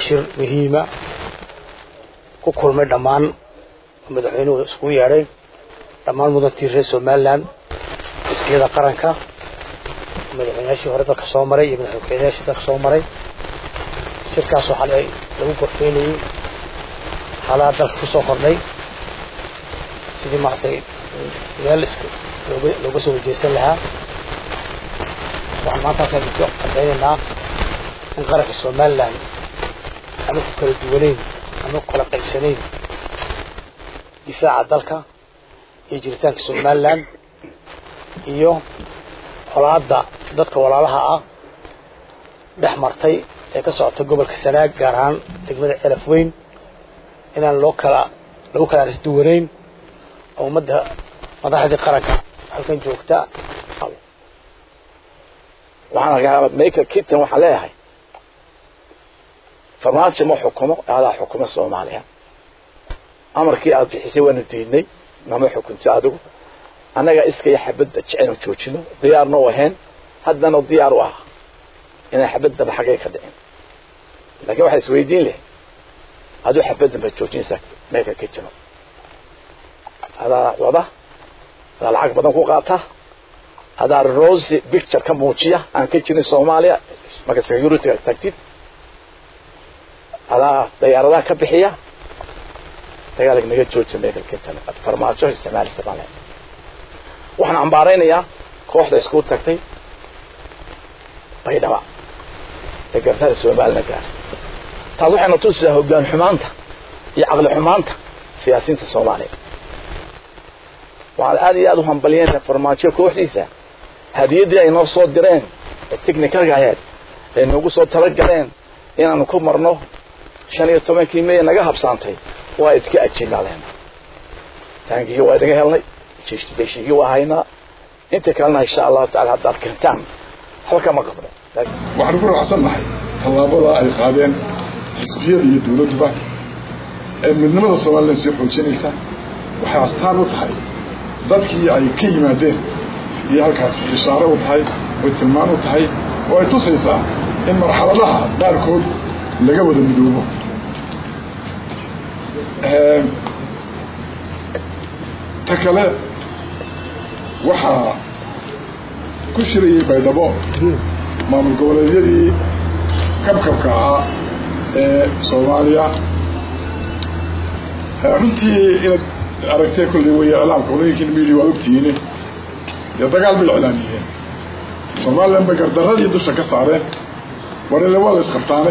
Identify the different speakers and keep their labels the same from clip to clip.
Speaker 1: shir muhiima ku kulmay dhammaan madaxweynuhu iskugu yeedhay dhammaan mudantii reer somalilan xisbiyada qaranka madaxweynayaashii hore dalka soo maray iyo madaxweynayaashii dalka soo maray shirkaas waxaa lagu gorfeynayey xaalaha dalka kusoo kordhay sidii maaragtay meel iska looga looga soo wajeysan lahaa waxaan maanta halkaan idinku cadaynaynaa in qaranka somalilan ama ku kala duwaneyn ama ku kala qaybsanayn difaaca dalka iyo jiritaanka somalilan iyo colaadda dadka walaalaha ah dhex martay ee ka socota gobolka sanaag gaar ahaan degmada celaf weyn inaan loo kala lagu kala arisduwanayn oo ummadda madaxdii qaranka halkan joogta
Speaker 2: waxaan arkaa michael kitton waxaa leeyahay farmaajo ma xukumo adaa xukuma soomaaliya amarkii aad bixisay waanu diidnay nama xukunto adigu annaga iskaya xabadda jecenu joojino diyaarna u ahayn haddana diyaar u ah inay xabaddaba xaggay ka dhicin laakiin waxaa isweydiin leh aduu xabaddan baad joojinaysaa michael kitton adaa wada adaa lacag badan ku qaata adaa rosy picture ka muujiya aan ka jirin soomaaliya marka security tagtid adaa dayaaradaha ka bixiya dagaalka naga jooja michael kitton farmaajo isticmaalisa baan leeyahay waxaan cambaaraynayaa kooxda isku tagtay baydhaba ee garnada soomaalina gaar taas waxayna tusisaa hoggaan xumaanta iyo caqli xumaanta siyaasiyiinta soomaaliya waxaan aad iyo aad u hambaliyeen farmaajo kooxdiisa hadiyaddii ay noo soo direen ee technicalka ahayd ay noogu soo talagaleen inaanu ku marno shan iyo tobankii mey naga habsaantay waa idka ajinaaleen taangigii waa idinga helnay deshiigii waa haynaa inta kalena insha allahu tacala haddaad keentaan halka ma qabno
Speaker 3: waxaan ku raacsannahay tallaabada ay qaadeen xisbiyada iyo dawladduba ee midnimada somalilan sii xoojinaysa waxay astaan u tahay dadkii ay ka yimaadeen iyo halkaas ishaare u tahay oy tilmaan u tahay oo ay tusaysaa in marxaladaha qaarkood laga wada midoobo ta kale waxaa ku shirayay baydhabo maamul goboleedyadii kabkabka ahaa ee soomaaliya runtii inaad aragtee kolley way iclaamka qolooyinkiina media waad ogtihiine dee dagaal bay iclaamiyeen somalilan bay gardaradii dusha ka saareen warile waa la isqabtaane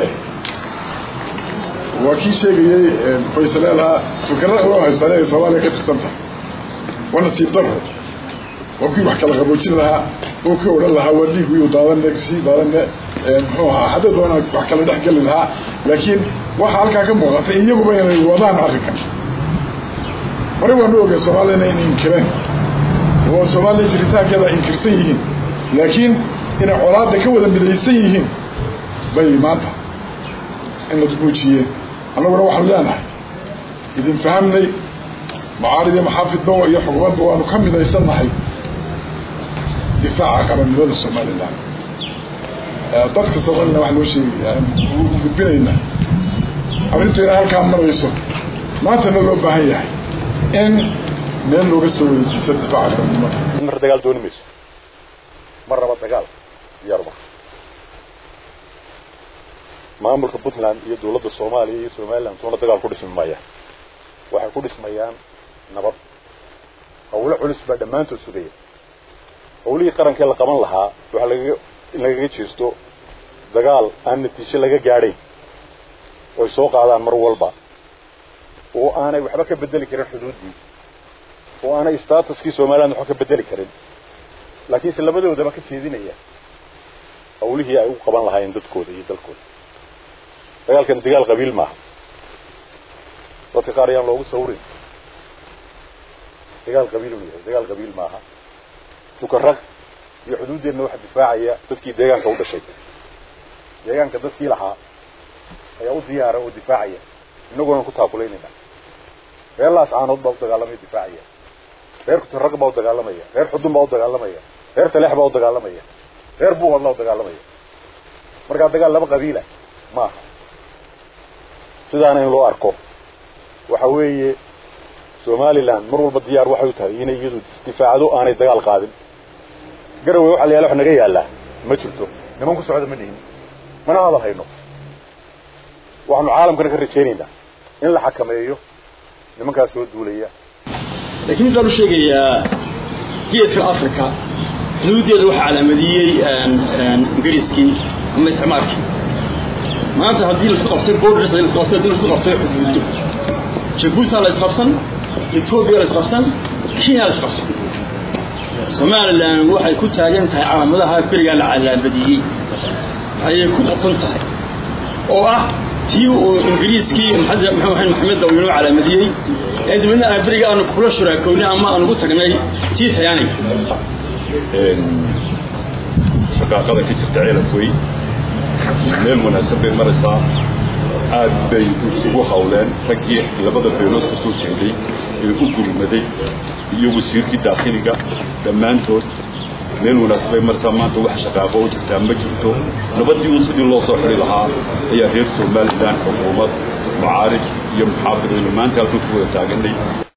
Speaker 3: waa kii sheegayey faysaleelaha fikra u haystaan inay soomaaliya ka tirsan tahay waa nasiib daro waa kii wax kala qaboojin lahaa oo ka odhan lahaa waa dhiig wiyuu daadane sii daadane muxuu ahaa hadda doonaa wax kala dhex geli lahaa laakiin waxaa halkaa ka muuqata iyaguba inay wadaan arrinkan hore waanu ogay soomaaliyana inay inkireen oo soomaaliya jiritaankeeda inkirsan yihiin laakiin inay colaadda ka wada midaysan yihiin bay maanta inad muujiyeen annaguna waxaanu leenahay idin fahamnay macaarid iyo maxaafidba iyo xukuumadba waanu ka midaysannahay difaaca qarannimada somalilan dadka somalilan wax loo sheegaya u gudbinaynaa arrintu inay halkaa marayso maantana loo baahan yahay in meel looga soo wareejiso difaaca qarannimada
Speaker 4: mar dagaal dooni mayso mar raba dagaal yarba maamulka puntland iyo dawladda soomaaliya iyo somaliland toona dagaal ku dhismi maayaan waxay ku dhismayaan nabad hawlo culus baa dhammaantood sugaya hawlihii qarankee la qaban lahaa waxaa lagaga in lagaga jeesto dagaal aan natiijo laga gaadhayn oy soo qaadaan mar walba oo aanay waxba ka bedeli karin xuduuddii oo aanay statuskii somaliland waxba ka bedeli karin laakiinse labadoodaba ka jeedinaya hawlihii ay u qaban lahaayeen dadkooda iyo dalkooda dagaalkan dagaal qabiil maaha dadka qaar ayaan loogu sawrin dagaal qabiiluu yahay dagaal qabiil maaha tukarag iyo xuduuddeenna waxa difaacaya dadkii deegaanka u dhashay deegaanka dadkii lahaa ayaa u diyaara oo difaacaya inaguna ku taakulaynayna reer laascaanood baa u dagaalamaya difaacaya reer kutarag baa u dagaalamaya reer xudun baa u dagaalamaya reer taleex baa u dagaalamaya reer buuhoodlaa u dagaalamaya markaa dagaal laba qabiila maaha sidaana in loo arko waxa weeye somalilan mar walba diyaar waxay u tahay inay iyadu isdifaacdo aanay dagaal qaadin garowe waxa la yaala wax naga yaallaa ma jirto niman ku socda ma dhihin mana hadal hayno waxaanu caalamkana ka rajaynaynaa in la xakameeyo nimankaas soo duulaya
Speaker 5: laakiin waxaan u sheegayaa geeska africa xuduuddeeda waxaa calaamadiyey ingiriiskii ama isticmaalkii maanta haddii laisku qabtay borders haddii laisku qabtay haddii laisku qabtay xuduudo jabuuti la isqabsan etoobiya la isqabsan kenya la isqabsan somalilan waxay ku taagan tahay calaamadaha berigaa la calaamadiyey ayay ku qoton tahay oo ah tii uu ingiriiskii maxamed maxamedda uu inoo calaamadiyey ee dibadna aan beriga aanu kula shuraakownay ama aan ugu tagnay tii tayaaniga
Speaker 6: shaqaaqada ka jirta ceelafwey meel wanaagsan bay maraysaa aad bay isugu hawleen raggii labada beelood ka soo jeeday ee u gurmaday iyo wasiirkii daakhiliga dhammaantood meel wanaagsan bay maraysaa maanta wax shaqaaqo u jirtaa ma jirto nabadii un sidii loo soo xidhi lahaa ayaa reer somalilan xukuumad mucaarij iyo muxaafidaynu maanta halkan ku wada taaganay